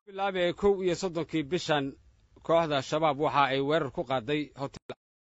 bilaabee kow iyo soddonkii bishan kooxda shabaab waxa ay weerar ku qaaday hotel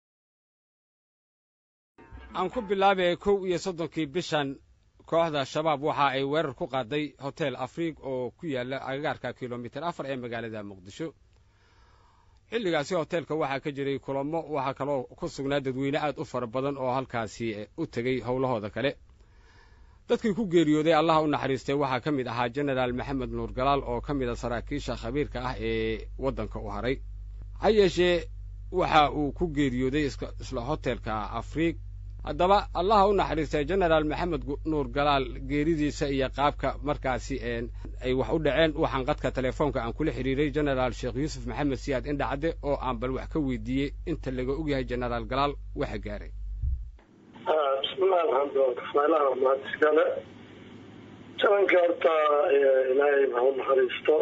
aan ku bilaabee kow iyo soddonkii bishan kooxda shabaab waxa ay weerar ku qaaday hotel afriig oo ku yaalla agagaarka kilomitir afar ee magaalada muqdisho xilligaasi hoteelka waxaa ka jiray kulamo waxaa kaloo ku sugnaa dadweyne aad u fara badan oo halkaasi u tegey howlahooda kale dadkii ku geeriyooday allaha u naxariistay waxaa ka mid ahaa jenaraal maxamed nuur galaal oo ka mid a saraakiisha khabiirka ah ee waddanka u haray ha yeeshee waxa uu ku geeriyooday isla hotelka afriig haddaba allaha u naxariistay jenaraal maxamed nuur galaal geeridiisa iyo qaabka markaasi ay wax u dhaceen waxaan qadka telefoonka aan kula xidhiiray jenaraal sheekh yuusuf maxamed siyaad indhacadde oo aan bal wax ka weydiiyey inta laga ogyahay jenaraal galaal waxa gaaray bismillahi alxamdulilah kasmaalaha mahadiskale jalanka horta ilaahay ha u naxariisto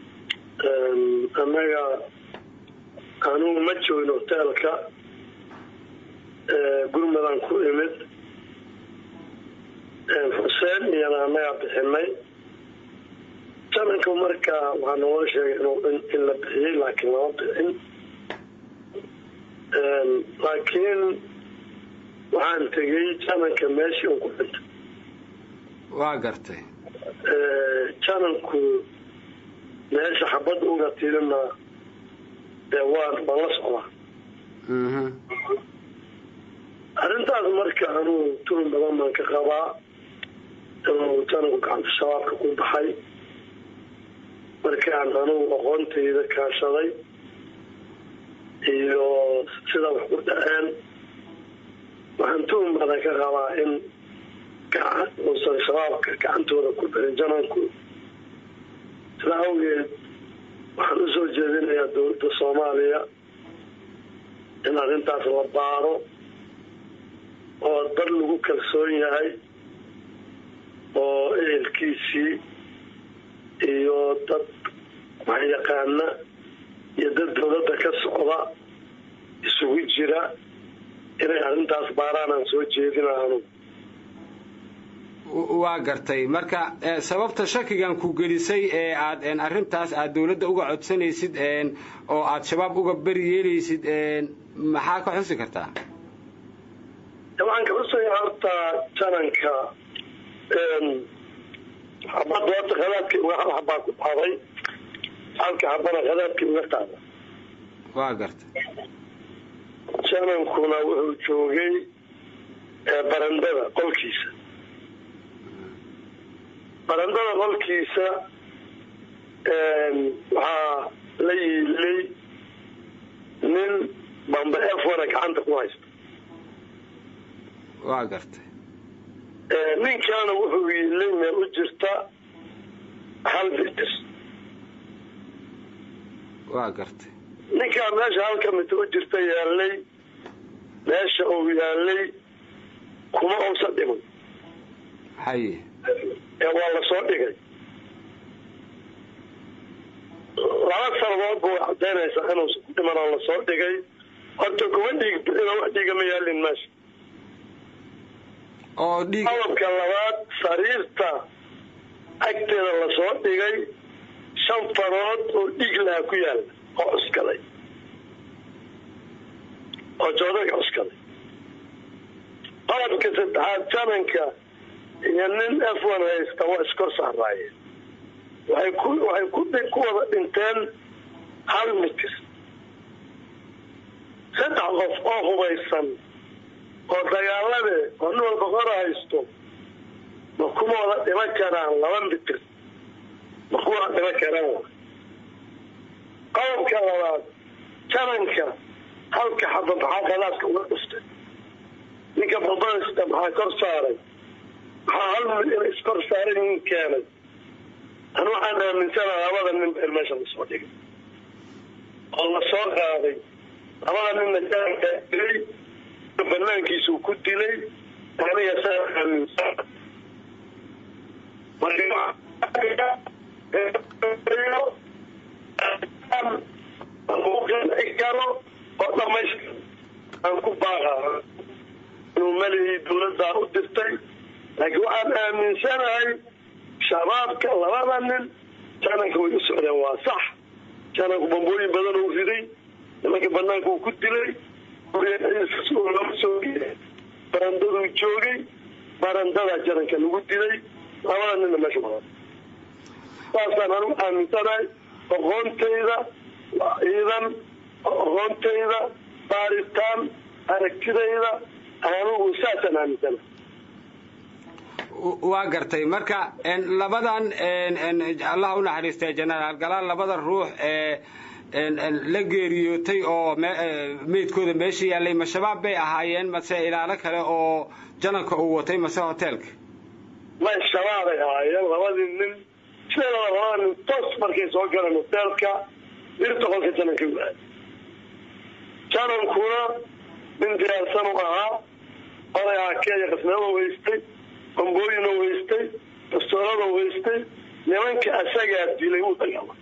annaga anugu ma joogin hoteelka gurmadaan ku imid xuseen iyana annagaa bixinay jalanka marka waxaa naloo sheegay in la bixiyey laakiin lama bixin laakiin waxaan tegey jananka meeshii un ku dhintay waa gartay jananku meesha xabad uga tirina dee waan baan la socdaa arrintaas marka anuu tulun badan baan ka qabaa inuu jananku gacanta shabaabka ku baxay markaan anugu aqoontayda kaashaday iyo sida wax ku dhaceen waxaan tuhun badan ka qabaa in uusan shabaabka gacantooda ku darin jananku sida awgeed waxaan usoo jeedinayaa dowladda soomaaliya in arrintaas la baaro oo dad lagu kalsoon yahay oo ehelkiisii iyo dad waxyaqaana iyo dad dowladda ka socda isugu jira inay arrintaas baaraan aan soo jeedina anugu waa gartay marka sababta shakigan ku gelisay ee aad arrintaas aad dowladda uga codsanaysid oo aad shabaab uga beri yeelaysid maxaa ka xusi kartaa waxaan ka xusaya horta jananka xabadda horta khadaadkii uga hal xabaa ku dhacday halka xabana khadaadkii uga qaada waa gartay janankuna wuxuu joogay barandada qolkiisa barandada qolkiisa waxaa la yiilay nin bamba f wana gacanta ku haysta waa gartay ninkaana wuxuu yiilay meel u jirta hal mitir waa gartay ninkaa meesha halka mitir u jirta yaalay meesha uu yaalay kuma uusan dhiman haye ee waa la soo dhigay laba sanadood ba way cadaynaysaa inuusan ku dhiman oo lasoo dhigay horta kuma dhiig bixino wax dhiiga ma yaalin meesha oo dhiig qodobka labaad sariirta agteeda lasoo dhigay shan farood oo dhiig laha ku yaala oo cuskaday oo joodaga cuskaday qodobka saddexaad jananka iyo nin f one haysta waa iskor saaraayeen waxay ku waxay ku ku wada dhinteen hal mitir saddex qof oo hubaysan oo dagaalade oo nin walba qora haysto ma kuma wada dhiman karaan laba mitir ma kuma wada dhiman karaan qodobka labaad jananka halka xaba maxaa khadaadka uga dhuftay ninka balbadasta maxaa kor saaray maxaa hal mid ina iskor saaray nin keenay an waxaan aaminsana labada nin been meesha lasoo dhigay oo lasoo qaaday labada ninna jananka dilay banaankiisuu ku dilay aniga saa aaminsan karo oo dhamaystir aan ku baaqa inuu malihii dawladdaa u dirtay laakiin waxaan aaminsanahay shabaabka labada nin jananka way u socdeen waa sax jananku bambooyin badan uu riday nimanka banaanka uu ku dilay lama soo geey barandaduu joogay barandadaa jananka lagu dilay labada ninna meesha badan saasaan anigu aaminsanahay aqoontayda ciidan aqoontayda baaritaan aragtidayda anigu saasaan aaminsanahay waa gartay marka labadan allah u naxariistay jenaraal galaal labada ruux ee la geeriyootay oo meydkooda meesha yaallay ma shabaab bay ahaayeen mase ilaalo kale oo jananka uu watay mase hoteelka may shabaabay ahaayeen labadii nin sideedaba labada nin toos markay soo galeen hoteelka dirta qolka jananka waaay janankuna nin diyaarsan u ahaa oday aakeeya qasnada weystay bambooyina weystay dastoorada weystay nimanka asagaa dilay u dagaalay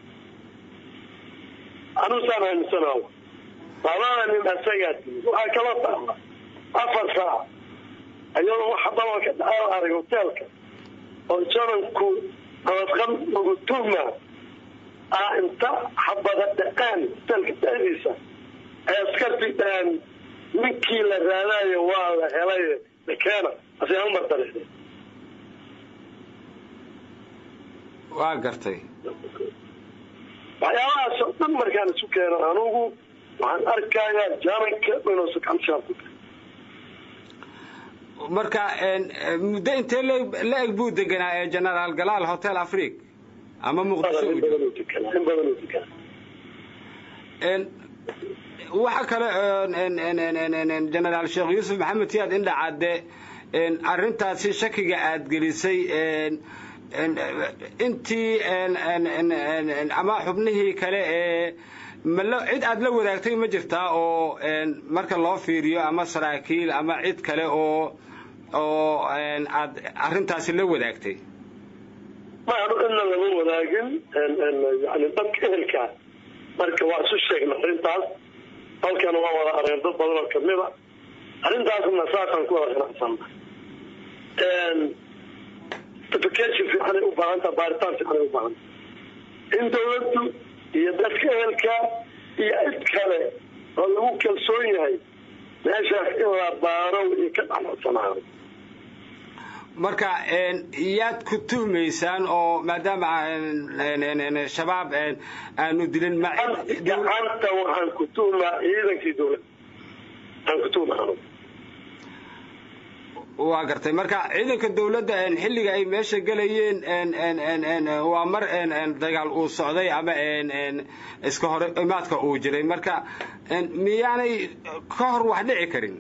anusaan aaminsanaa labada nin asagaa dilay waxaa kala taala afar saac iyadoo waxa dabalka dhacaal arag hoteelka oo jananku nabadqan lagu tuhma ah inta xabada dhaqaan hoteelka dhexdiisa ay askarti dhahaan ninkii la raadaayo waa la helay lakeena aseamar dariixde waa gartay waxyaabahaasoo dhan markaan isu keeno anugu waxaan arkayaa jananka inuusa gacantishaab ku tahay marka muddo intee la eg buu deganaa ee genaraal galaal hotel afric ama muqdisho in badan u deganaa in badan u deganaa waxa kale genaraal sheekh yuusuf maxamed siyaad indhacadde arrintaasi shakiga aada gelisay intii ama xubnihii kale ee mal cid aada la wadaagtay ma jirtaa oo marka loo fiiriyo ama saraakiil ama cid kale oo oo aad arrintaasi la wadaagtay maanu cidna lama wadaagin yani dadka ehelkaa marka waa isu sheegna arrintaas halkana waa wada areen dad badan oo kamida arrintaasna saasaan ku wada qanacsanna application fiicanay u baahantaa baaritaan fiicanay u baahanta in dawladdu iyo dadka ehelka iyo cid kale oo lagu kalsoon yahay meeshaas in la baaro iyo ka dhacmadsanaado marka yaad ku tuhmaysaan oo maadaama shabaab aanu dilin gacanta waxaan ku tuhmaa ciidankii dawladda aan ku tuhma anugu waa gartay marka ciidanka dawladda xilliga ay meesha gelayeen waa mar dagaal uu socday ama iska hor imaadka uu jiray marka miyaanay ka hor wax dhici karin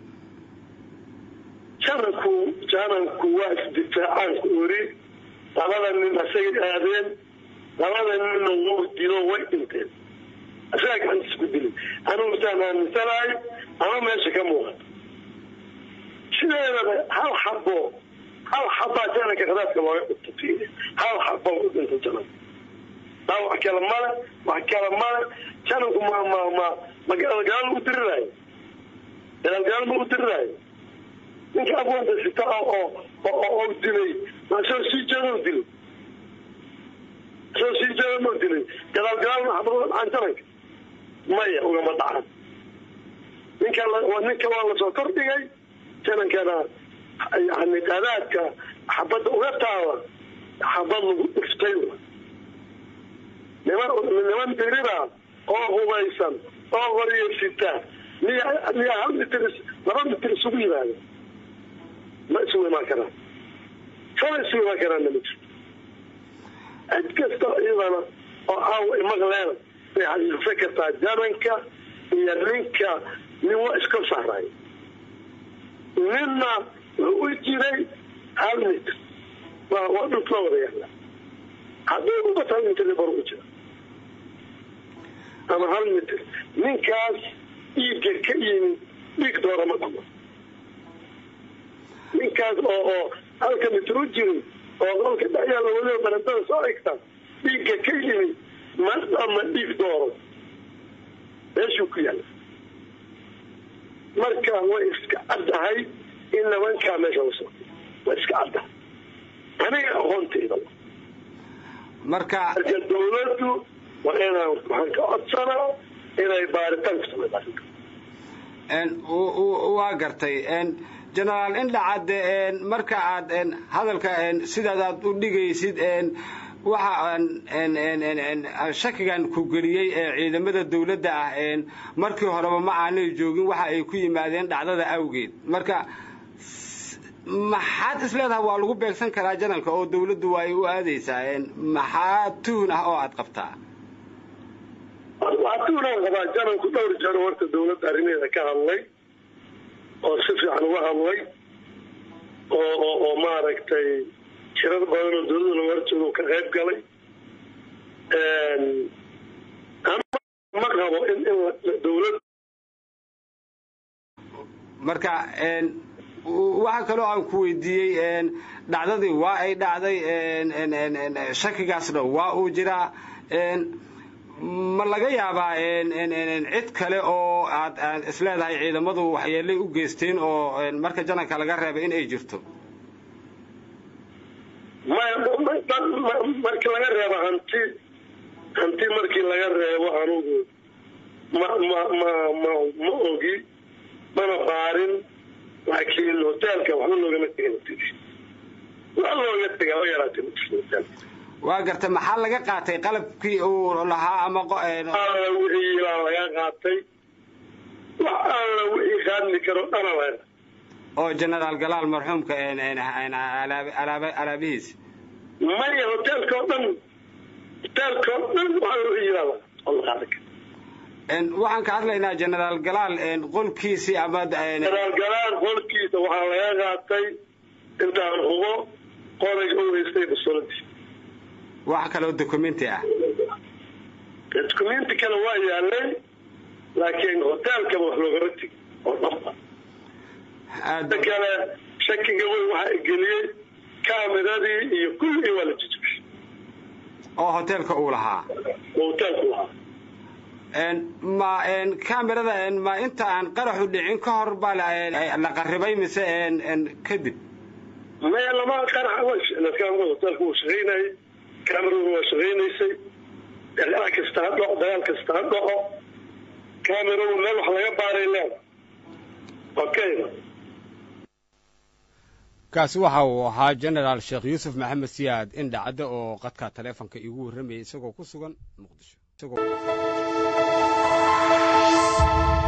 jananku jananku waa isdifaacaan ku ori labada nin asagay aadeen labada ninna wuu dilo way dhinteen asagaa gacantiis ku dilay anugu saan aaminsanahay ama meesha ka muuqato sideedaba hal xabo hal xabaa jananka khadaadka looga dhigto hal xabo u dhintay jananka taa wax kale male wax kale male jananku ma ma ma ma gaalgaal u diriraayo gaalgaal ma u diriraayo ninka abwanta sita oo oo dilay ma soo sii jeeda u dilay soo sii jeeda ma dilay gadaalgadaal ma xabad dhacaan jananka maya ugama dhacan ninka ninka waa lasoo kordhigay janankana yani qadaadka xabadda uga taala xabad lagu dhiftay niman niman dirira oo hubaysan oo qoryeysita miya miya hal mitir laba mitir isugu yimaada ma isugu imaan karaan sala isugu imaan karaanna ma jirto cid kasta iyadana oo caawa imaqleena bay xasuusan kartaa jananka iyo ninka nin waa iska saaray ninna wuxuu u jiray hal mitr waa dhulka la wada yaala haddii ubata hal mitr bar u jira ama hal mitr ninkaas dhiigga ka yimid dhiig doora ma dhamo ninkaas oo oo halka mitr u jiray oo qolka dhexyaala weliba barantada soo egta dhiigga ka yimid ma dhama dhiig dooro meeshuu ku yaala marka way iska caddahay in nimankaa meesha la socday way iska caddahay aniga aqoontayda marka marka dawladdu waa inaan waxaan ka codsanaa inay baaritaan ku samayso arrinta waa gartay genaraal indhacadde marka aad hadalka sidaad aad u dhigaysid waxa shakigan ku geliyey ee ciidamada dawladda ah markii horeba ma aanay joogin waxa ay ku yimaadeen dhacdada awgeed marka maxaad is leedahay waa lagu beegsan karaa janalka oo dawladdu waa ay u aadaysaa maxaa tuhun ah oo aad qabtaa waa tuhunaan qabaa janalku dhowr jaro horta dawladda arrimeeda ka hadlay oo si fiican uga hadlay oo oo oo maaragtay jirar badan oo dawladda laga horjeedo ka qayb galay ma qabo in in dawlad marka waxaa kaloo aan ku weydiiyey dhacdadii waa ay dhacday shakigaasna waa uu jiraa ma laga yaabaa cid kale oo aad isleedahay ciidamadu waxyeelay u geysteen oo marka jananka laga reebay in ay jirto markii laga reebo hanti hanti markii laga reebo anugu ma ma ma ma ma ogi mana baarin laakiin hoteelka waxba loogama tegin wax looga tegaa oo yaraatay hoteelka waa garta maxaa laga qaatay qalabkii uu lahaa ama alla wixii ilaa laga qaatay wax alla wixii qaadmi karo dhana laga oo genaraal galaal marxuumka alaabihiis maya hoteelka oo dhan hoteelka oo dhan waxa wixii ilaa oo la qaadan karo waxaan ka hadlaynaa genaraal galaal qolkiisii ama genaraal galaal qolkiisa waxaa laga qaatay intaan hubo qorayga u haystay basoladii wax kaloo documenti ah documenti kale waa yaalay laakiin hoteelkaba wax loogama tegi oo dhanba da kale shakiga weyn waxaa geliyey kaameradii iyo kulligii waa la jijibay oo hoteelka uu lahaa oo hoteelku lahaa ma camerada ma inta aan qaraxu dhicin ka hor baa la qaribay mise kadib maya lama qaraxa hoteelka wuu shaqaynayay cameraduna waa shaqaynaysay dagaal kasta ha dhaco dagaal kasta ha dhaco cameradu meel wax laga baaray leeda okay kaasi waxa uu ahaa genaraal sheekh yuusuf maxamed siyaad indhacadde oo qadka taleefonka iigu warramayay isagoo ku sugan muqdisho